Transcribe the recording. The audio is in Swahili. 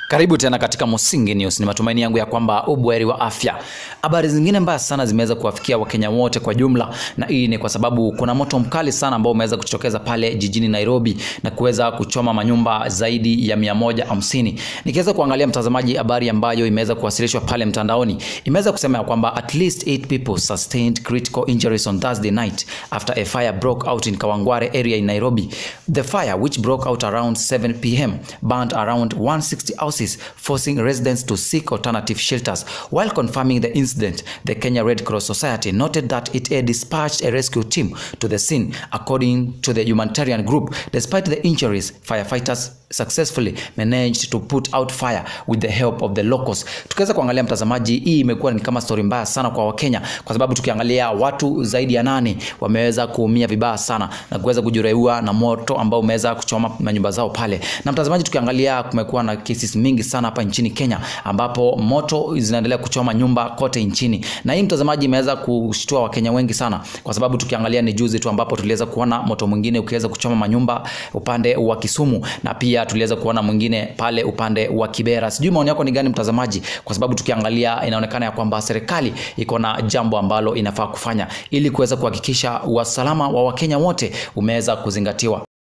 Karibu tena katika Musingi News. Ni matumaini yangu ya kwamba ubweri wa afya. Habari zingine mbaya sana zimeweza kuwafikia Wakenya wote kwa jumla, na hii ni kwa sababu kuna moto mkali sana ambao umeweza kujitokeza pale jijini Nairobi na kuweza kuchoma manyumba zaidi ya mia moja hamsini. Nikiweza kuangalia mtazamaji, habari ambayo imeweza kuwasilishwa pale mtandaoni imeweza kusema ya kwamba at least 8 people sustained critical injuries on Thursday night after a fire broke out in Kawangware area in Nairobi. The fire which broke out around 7 p.m. burned around 160 houses forcing residents to seek alternative shelters. While confirming the incident, the Kenya Red Cross Society noted that it had dispatched a rescue team to the scene. According to the humanitarian group, despite the injuries, firefighters successfully managed to put out fire with the help of the locals. Tukiweza kuangalia mtazamaji, hii imekuwa ni kama story mbaya sana kwa Wakenya kwa sababu tukiangalia watu zaidi ya nane wameweza kuumia vibaya sana na kuweza kujeruhiwa na moto ambao umeweza kuchoma manyumba zao pale. Na mtazamaji, tukiangalia kumekuwa na cases mingi sana hapa nchini Kenya ambapo moto zinaendelea kuchoma nyumba kote nchini, na hii mtazamaji imeweza kushtua Wakenya wengi sana kwa sababu tukiangalia ni juzi tu ambapo tuliweza kuona moto mwingine ukiweza kuchoma manyumba upande wa Kisumu na pia tuliweza kuona mwingine pale upande wa Kibera. Sijui maoni yako ni gani mtazamaji, kwa sababu tukiangalia inaonekana ya kwamba serikali iko na jambo ambalo inafaa kufanya ili kuweza kuhakikisha usalama wa Wakenya wote umeweza kuzingatiwa.